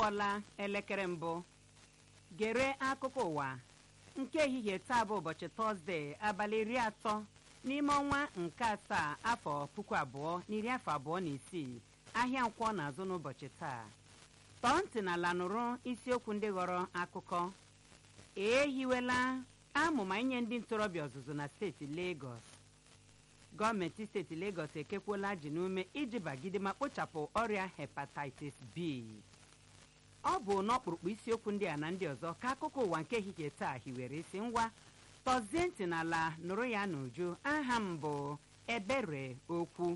kụọla elekere mbụ gere akụkọ ụwa nke ehihie taa bụ ụbọchị tọzdee abalị iri atọ n'ime ọnwa nke asaa afọ puku abụọ na iri afọ abụọ na isii ahịa nkwọ na-azụ n'ụbọchị taa tọọ ntị na ala nụrụ isiokwu ndị ghọrọ akụkọ ehiwela amụma inye ndị ntorobịa ọzụzụ na steeti Lagos gọọmenti steeti Lagos ekekwuola ji n'ume iji bagide ma kpochapụ ọrịa hepatitis B ọ bụ n'ọkpụrụkpụ isiokwu ndị a na ndị ọzọ ka akụkọ ụwa nke ehihie taa hiwere isi ngwa tọzie ntị n'ala nụrụ ya n'uju aha m bụ ebere okwu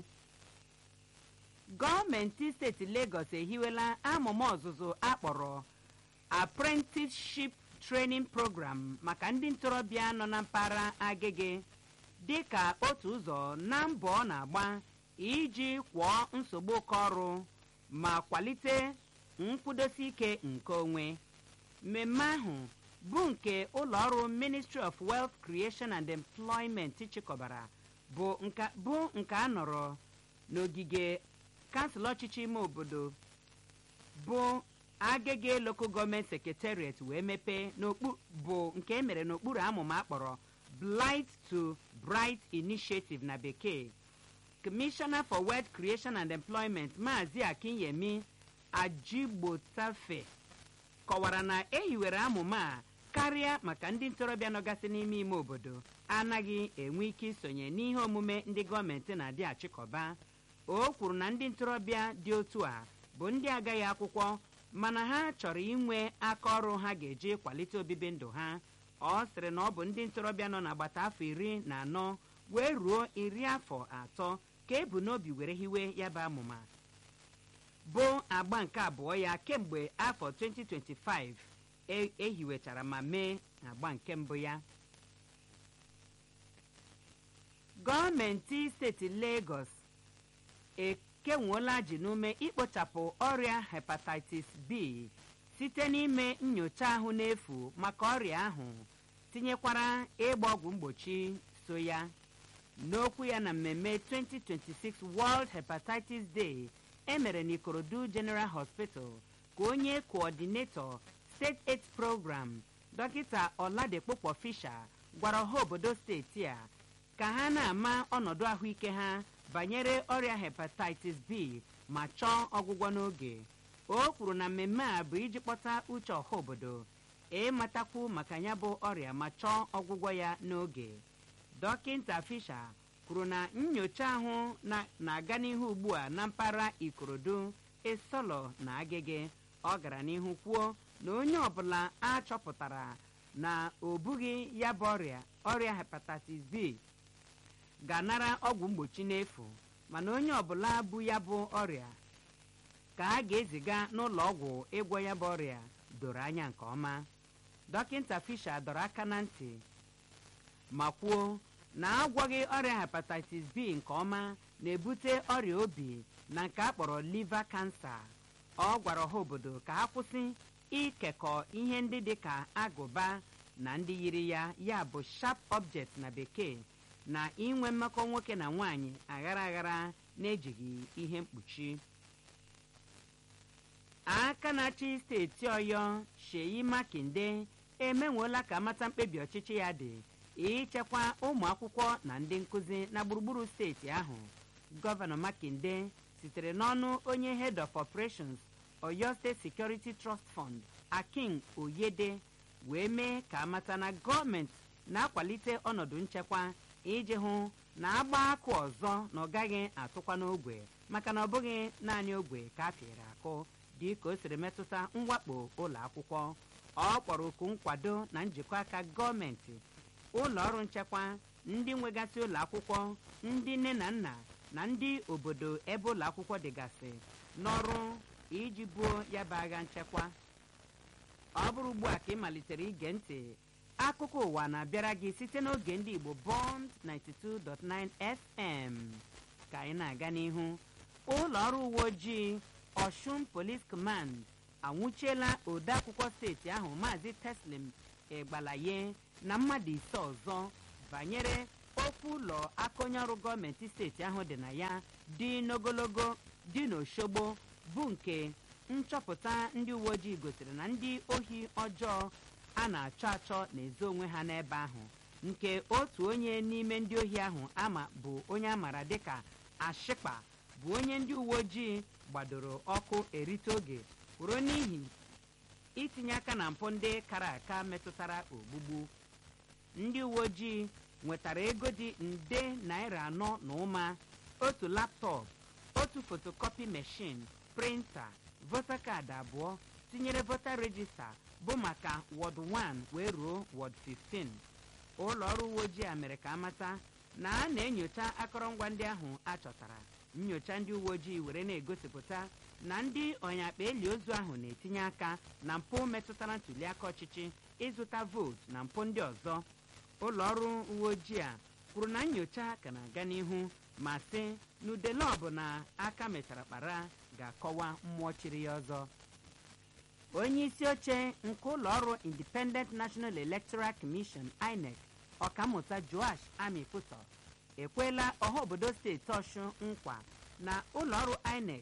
gọọmenti steeti Lagos ehiwela amụma ọzụzụ akpọrọ apprenticeship training program maka ndị ntorobịa nọ na mpaghara agege dị ka otu ụzọ na mbọ ọ na-agba iji kwụọ nsogbu oke ọrụ ma kwalite nkwụdosi ike nke onwe mmemme ahụ bụ nke ụlọọrụ Ministry of Wealth Creation and Employment chịkọbara bụ nke a nọrọ n'ogige kansụl ọchịchị ime obodo bụ agege local gọọmenti secretariat wee mepee bụ nke emere n'okpuru amụma akpọrọ Blight to Bright Initiative na bekee Commissioner for Wealth Creation and Employment Maazị Akinyemi Ajigbotafe kọwara na ehiwere amụma a karịa maka ndị ntorobịa nọgasị n'ime ime obodo anaghị enwe ike isonye n'ihe omume ndị gọọmenti na-adị achịkọba o kwuru na ndị ntorobịa dị otu a bụ ndị agaghị akwụkwọ mana ha chọrọ inwe aka ọrụ ha ga-eji kwalite obibi ndụ ha ọ sịrị na ọ bụ ndị ntorobịa nọ n'agbata afọ iri na anọ wee ruo iri afọ atọ ka ebu n'obi were hiwe ya bụ amụma bụ agba nke abụọ ya kemgbe afọ 2025 ehiwechara ma mee agba nke mbụ ya gọọmenti steeti Lagos ekenwuola ji n'ume ikpochapụ ọrịa hepatitis B site n'ime nyocha ahụ n'efu maka ọrịa ahụ tinyekwara ịgba ọgwụ mgbochi so ya n'okwu ya na mmemme 2026 World Hepatitis Day emere n'Ikorodu General Hospital ka onye coordinator State Aid Program dọkịta Ọladekpokpo Fisher gwara ọha obodo steeti a ka ha na-ama ọnọdụ ahụike ha banyere ọrịa hepatitis B ma chọọ ọgwụgwọ n'oge o kwuru na mmemme a bụ iji kpọta uche ọha obodo ịmatakwu maka ya bụ ọrịa ma chọọ ọgwụgwọ ya n'oge dọkịta Fisher kwuru na nyocha ahụ na-aga n'ihu ugbu a na mpaghara Ikorodu Isolo na Agege ọ gara n'ihu kwuo na onye ọbụla a chọpụtara na o bughị ya bụ ọrịa ọrịa hepatitis B ga-anara ọgwụ mgbochi n'efu mana onye ọbụla bụ ya bụ ọrịa ka a ga-eziga n'ụlọ ọgwụ ịgwọ ya bụ ọrịa doro anya nke ọma dọkịta Fisher dọrọ aka na ntị ma kwuo na agwọghị ọrịa hepatitis B nke ọma na-ebute ọrịa obi na nke a kpọrọ liver cancer ọ gwara ọha obodo ka ha kwụsị ikekọ ihe ndị dị ka agụba na ndị yiri ya ya bụ sharp object na bekee na inwe mmekọ nwoke na nwaanyị aghara aghara na-ejighị ihe mkpuchi aka na-achị steeti ọyọ Sheyi Makinde emenweela ka amata mkpebi ọchịchị ya dị ichekwa ụmụ akwụkwọ na ndị nkụzi na gburugburu steeti ahụ gọvanọ Makinde sitere n'ọnụ onye head of operations Oyo State Security Trust Fund Akin Oyede wee mee ka amata na gọọmenti na-akwalite ọnọdụ nchekwa iji hụ na agba akụ ọzọ na ọ gaghị atụkwa n'ogwe maka na ọ bụghị naanị ogwe ka a pịrị akụ dị ka o siri metụta mwakpo ụlọ akwụkwọ ọ kpọrọ oku nkwado na njikọ aka gọọmenti ụlọ ọrụ nchekwa ndị nwegasị ụlọ akwụkwọ ndị nne na nna na ndị obodo ebe ụlọ akwụkwọ dịgasị n'ọrụ iji buo ya bụ agha nchekwa ọ bụrụ ugbu a ka ị malitere ige ntị akụkọ ụwa na-abịara gị site n'oge ndị Igbo Bond 92.9 FM ka anyị na-aga n'ihu ụlọ ọrụ uwe ojii Oshun Police Command anwụchiela odeakwụkwọ steeti ahụ Maazị Teslim Egbalaye na mmadụ ise ọzọ banyere okwu ụlọ aka onye ọrụ gọọmenti steeti ahụ dị na ya dị n'ogologo dị n'Oshogbo bụ nke nchọpụta ndị uwe ojii gosiri na ndị ohi ọjọọ a na-achọ achọ na-ezo onwe ha n'ebe ahụ nke otu onye n'ime ndị ohi ahụ ama bụ onye amara dịka ashịkpa bụ onye ndị uwe ojii gbadoro ọkụ erite oge kwuru n'ihi itinye aka na mpụ ndị kara aka metụtara ogbugbu ndị uwe ojii nwetara ego dị nde naira anọ na ụma otu laptọpụ otu fotokopi meshin printa vota kaadị abụọ tinyere vota rejista bụ maka wọd 1 wee ruo wọd 15 ụlọ ọrụ uwe ojii a mere ka amata na a na-enyocha akọrọngwa ndị ahụ a chọtara nyocha ndị uwe ojii were na-egosipụta na ndị ọnyakpa eli ozu ahụ na-etinye aka na mpụ metụtara ntụliaka ọchịchị ịzụta vootu na mpụ ndị ọzọ ụlọ ọrụ uwe ojii a kwuru na nyocha ka na-aga n'ihu ma sị na udele ọbụla aka metara kpara ga-akọwa mmụọ chiri ya ọzọ onye isi oche nke ụlọ ọrụ independent national electoral commission inec ọkammụta joash amiputo ekwela ọha obodo steeti ọshụ nkwa na ụlọ ọrụ inec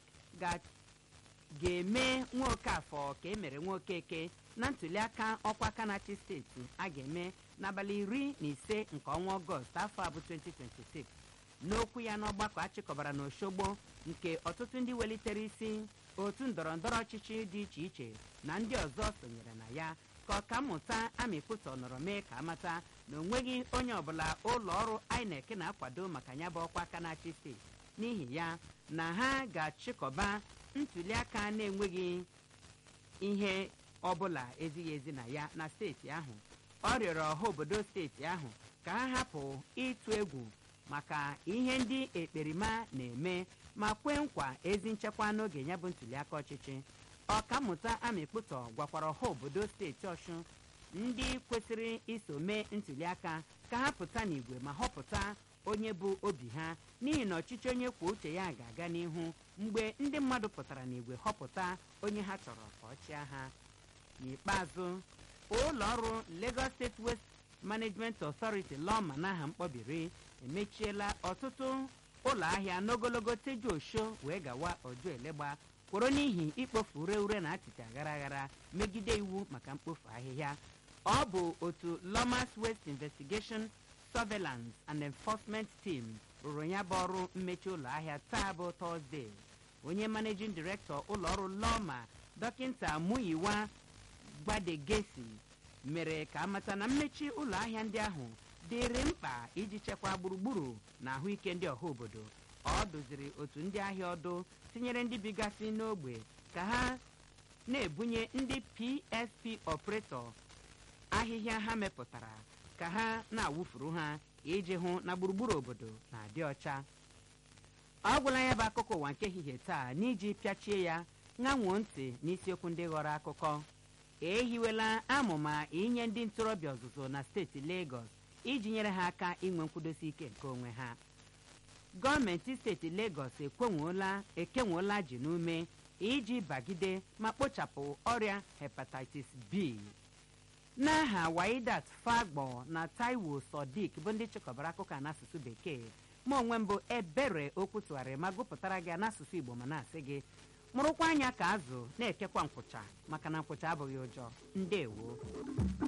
ga-eme nwoke afọ ka emere nwoke eke na ntụliaka ọkwa kanachi steeti a ga-eme n'abalị iri na ise nke ọnwa ọgọst afọ abụ 2026 n'okwu ya n'ọgbakọ achịkọbara n'oshogbo nke ọtụtụ ndị welitere isi otu ndọrọndọrọ ọchịchị dị iche iche na ndị ọzọ sonyere na ya ka ọkammụta amịpụtọ nọrọ mee ka amata na onweghị onye ọbụla ụlọ ọrụ inec na-akwado maka ya bụ ọkwa aka na-achị steeti n'ihi ya na ha ga-achịkọba ntụliaka na-enweghị ihe ọbụla ezighị ezi na ya na steeti ahụ ọ rịọrọ ọha obodo steeti ahụ ka ha hapụ ịtụ egwu maka ihe ndị ekperima na-eme ma kwee nkwa ezi nchekwa n'oge ya bụ ntụliaka ọchịchị ọkammụta amịkpụtọ gwakwara ọha obodo steeti ọshụ ndị kwesịrị iso mee ntụliaka ka ha pụta n'igwe ma họpụta onye bụ obi ha n'ihi na ọchịchị onye kwuo uche ya ga-aga n'ihu mgbe ndị mmadụ pụtara n'igwe họpụta onye ha chọrọ ka ọ chịa ha n'ikpeazụ ụlọ ọrụ lagos state west management authority lọma n'aha mkpọbiri emechiela ọtụtụ ụlọ ahịa n'ogologo teju osho wee gawa oju elegba kworo n'ihi ikpofu ure ure na atịtị aghara aghara megide iwu maka mkpofu ahịhịa ọ bụ otu lomas west investigation surveillance and enforcement team rụrụ ya bụ ọrụ mmechi ụlọ ahịa taa bụ tọzdee onye managing director ụlọ ọrụ lọma dọkịnta muyiwa gbadegesi mere ka amata na mmechi ụlọ ahịa ndị ahụ dịrị mkpa iji chekwaa gburugburu na ahụike ndị ọha obodo ọ dụziri otu ndị ahịa ọdụ tinyere ndị bigasị n'ogbe ka ha na-ebunye ndị psp ọpretọ ahịhịa ha mepụtara ka ha na-awụfuru ha iji hụ na gburugburu obodo na-adị ọcha ọ gwụla ya bụ akụkọ ụwa nke ehihie taa n'iji pịachie ya ṅanwuo ntị n'isiokwu ndị ghọrọ akụkọ ehiwela amụma inye ndị ntorobịa ọzụzụ na steeti Lagos iji nyere ha aka inwe nkwudosi ike nke onwe ha gọọmenti steeti Lagos ekwenwuola ekenwuola ji n'ume iji bagide ma kpochapụ ọrịa hepatitis B n'aha waidat fagbo na taiwo sodiq bụ ndị chịkọbara akụkọ a n'asụsụ bekee ma onwe mbụ ebere okwu tụgharịrị ma gụpụtara gị n'asụsụ igbo ma na-asị gị mụrụkwa anya ka azụ na-ekekwa nkwụcha maka na nkwụcha abụghị ụjọ ndewo